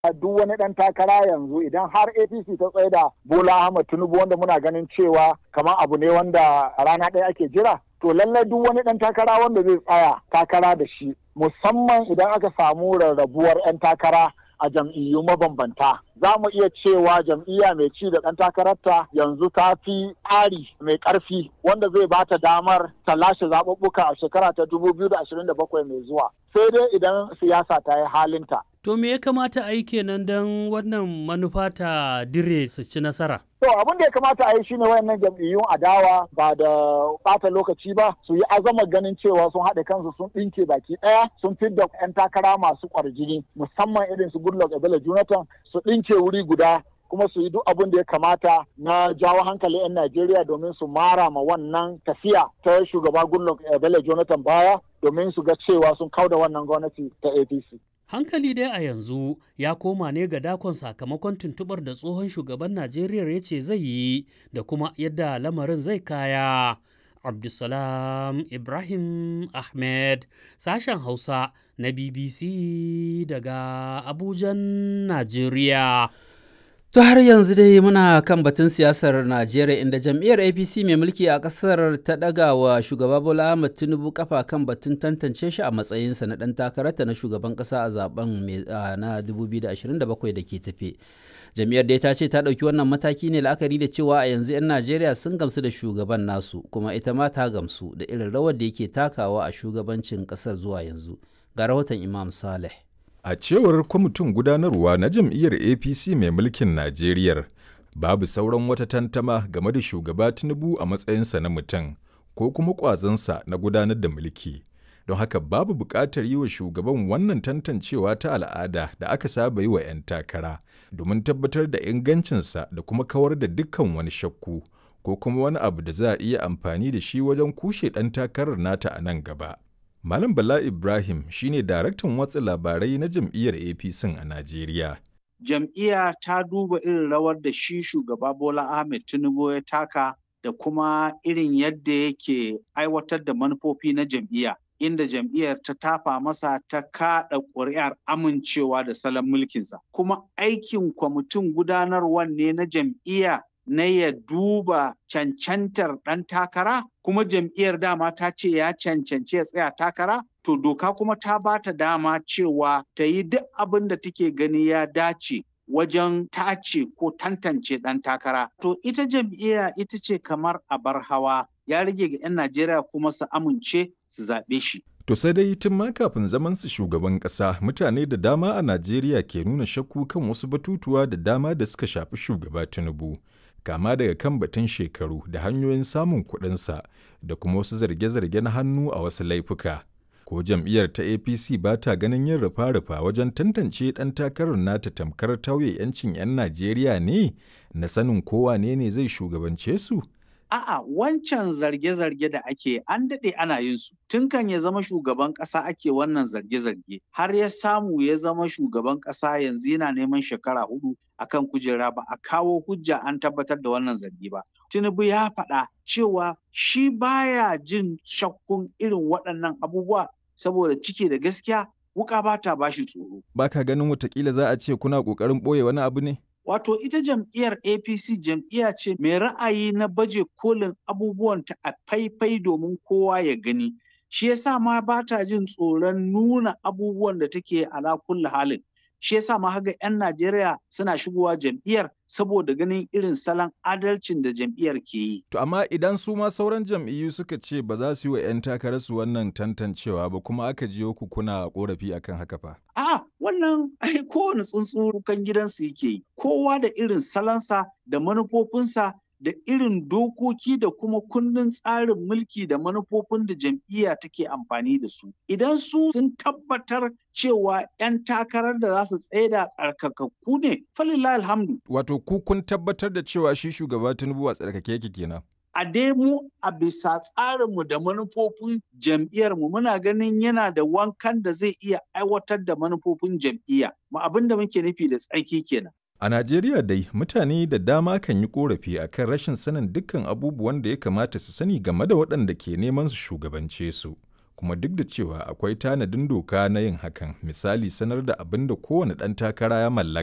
duk wani ɗan takara yanzu idan har apc ta tsaye da bola ahmad tinubu wanda muna ganin cewa kamar abu ne wanda rana ɗaya ake jira to lallai duk wani ɗan takara wanda zai tsaya takara da shi musamman idan aka samu rarrabuwar 'yan takara a jam'iyyu mabambanta za mu iya cewa jam'iyya mai ci da ɗan takararta yanzu ta fi tsari mai ƙarfi wanda zai ba ta damar ta lashe zaɓuɓɓuka a shekara ta 2027 mai zuwa sai dai idan siyasa ta yi halinta To me ya kamata a yi kenan don wannan manufa ta dire su ci nasara? To abin da ya kamata a yi shine wayannan jam'iyyun adawa ba da bata lokaci ba su yi azama ganin cewa sun haɗe kansu sun ɗinke baki ɗaya sun fidda 'yan takara masu ƙwarjini musamman irin su Goodluck Ebele Jonathan su ɗinke wuri guda kuma su yi duk abin da ya kamata na jawo hankali 'yan Najeriya domin su mara ma wannan tafiya ta shugaba Goodluck Ebele Jonathan baya domin su ga cewa sun kauda wannan gwamnati ta APC. Hankali dai a yanzu ya koma ne ga dakon sakamakon tuntubar da tsohon shugaban Najeriya ya ce zai yi da kuma yadda lamarin zai kaya. Abdulsalam Ibrahim Ahmed, sashen Hausa na BBC daga Abujan, Najeriya. To har yanzu dai muna kan batun siyasar Najeriya inda jam'iyyar APC mai mulki a ƙasar ta ɗaga wa shugaba Bola Ahmed Tinubu kafa kan batun tantance shi a matsayinsa na ɗan takararta na shugaban ƙasa a zaben na 2027 da ke tafe. Jam'iyyar dai ta ce ta ɗauki wannan mataki ne la'akari da cewa a yanzu 'yan Najeriya sun gamsu da shugaban nasu kuma ita ma ta gamsu da irin rawar da yake takawa a shugabancin ƙasar zuwa yanzu. Ga rahoton Imam Saleh. A cewar kwamitin gudanarwa na jam'iyyar APC mai mulkin Najeriya, babu sauran wata tantama game da shugaba Tinubu a matsayinsa na mutum ko kuma ƙwazonsa na gudanar da mulki. Don haka babu buƙatar yi wa shugaban wannan tantancewa ta al'ada da aka saba yi wa 'yan takara domin tabbatar da ingancinsa da kuma kawar da dukkan wani shakku ko kuma wani abu da za a iya amfani da shi wajen kushe ɗan takarar nata a nan gaba. Malam Bala Ibrahim shine daraktan watsa labarai na jam'iyyar APC a Najeriya. Jam'iyya ta duba irin rawar da shi shugaba Bola Ahmed Tinubu ya taka da kuma irin yadda yake aiwatar da manufofi na jam'iyya. Inda jam'iyyar ta tafa masa ta kaɗa ƙuri'ar amincewa da salon mulkinsa. Kuma aikin kwamitin gudanarwar ne na jam'iyya na ya duba cancantar ɗan takara kuma jam'iyyar dama ta ce ya cancanci ya tsaya takara to doka kuma ta ba ta dama cewa ta yi duk abin da take gani ya dace wajen tace ko tantance ɗan takara to ita jam'iyya ita ce kamar abar hawa ya rage ga 'yan najeriya kuma su amince su zaɓe shi To sai dai tun ma kafin zaman su shugaban ƙasa mutane da dama a Najeriya ke nuna shakku kan wasu batutuwa da dama da suka shafi shugaba Tinubu. kama daga kan batun shekaru da hanyoyin samun kuɗinsa da kuma wasu zarge-zarge na hannu a wasu laifuka. Ko jam'iyyar ta APC ba ta ganin yin rufa-rufa wajen tantance ɗan takarar nata tamkar tauye 'yancin 'yan Najeriya ne na sanin kowa ne ne zai shugabance su? A'a wancan zarge-zarge da ake an daɗe ana yin su. Tun kan ya zama shugaban ƙasa ake wannan zarge-zarge. Har ya samu ya zama shugaban ƙasa yanzu yana neman shekara hudu akan kujera ba a kawo hujja an tabbatar da wannan zargi ba. Tinubu ya faɗa cewa shi baya jin shakkun irin waɗannan abubuwa saboda cike da gaskiya wuka ba ta bashi tsoro. Ba ka ganin watakila za a ce kuna ƙoƙarin ɓoye wani abu ne? Wato ita jam'iyyar APC jam'iyya ce mai ra'ayi na baje kolin abubuwanta a faifai domin kowa ya gani. Shi yasa ma ba ta jin tsoron nuna abubuwan da take ala kulli halin. Shi yasa ma haga 'yan Najeriya suna shigowa jam'iyyar saboda ganin irin salon adalcin da jam'iyyar ke yi. To amma idan su ma sauran jam'iyyu suka ce ba za su yi wa 'yan takararsu wannan tantancewa ba kuma aka jiyo ku kuna korafi akan haka fa. A wannan ai kowane tsuntsu kan gidansu yake yi. Kowa da irin salonsa da manufofinsa da irin dokoki da kuma kundin tsarin mulki da manufofin da jam'iyya take amfani da su. Idan su sun tabbatar cewa 'yan takarar da za su tsaida tsarkakakku ne, falillah alhamdu. Wato ku kun tabbatar da cewa shi shugaba Tinubu a tsarkake yake kenan. A dai mu a bisa tsarinmu da manufofin jam'iyyarmu muna ganin yana da wankan da zai iya aiwatar da manufofin jam'iyya. Ma abin da muke nufi da tsarki kenan. A Najeriya dai mutane da dama kan yi korafi a kan rashin sanin dukkan abubuwan da ya kamata su sani game da waɗanda ke neman su shugabance su. kuma duk da cewa akwai tanadin doka na yin hakan misali sanar da abin da kowane ɗan takara ya mallaka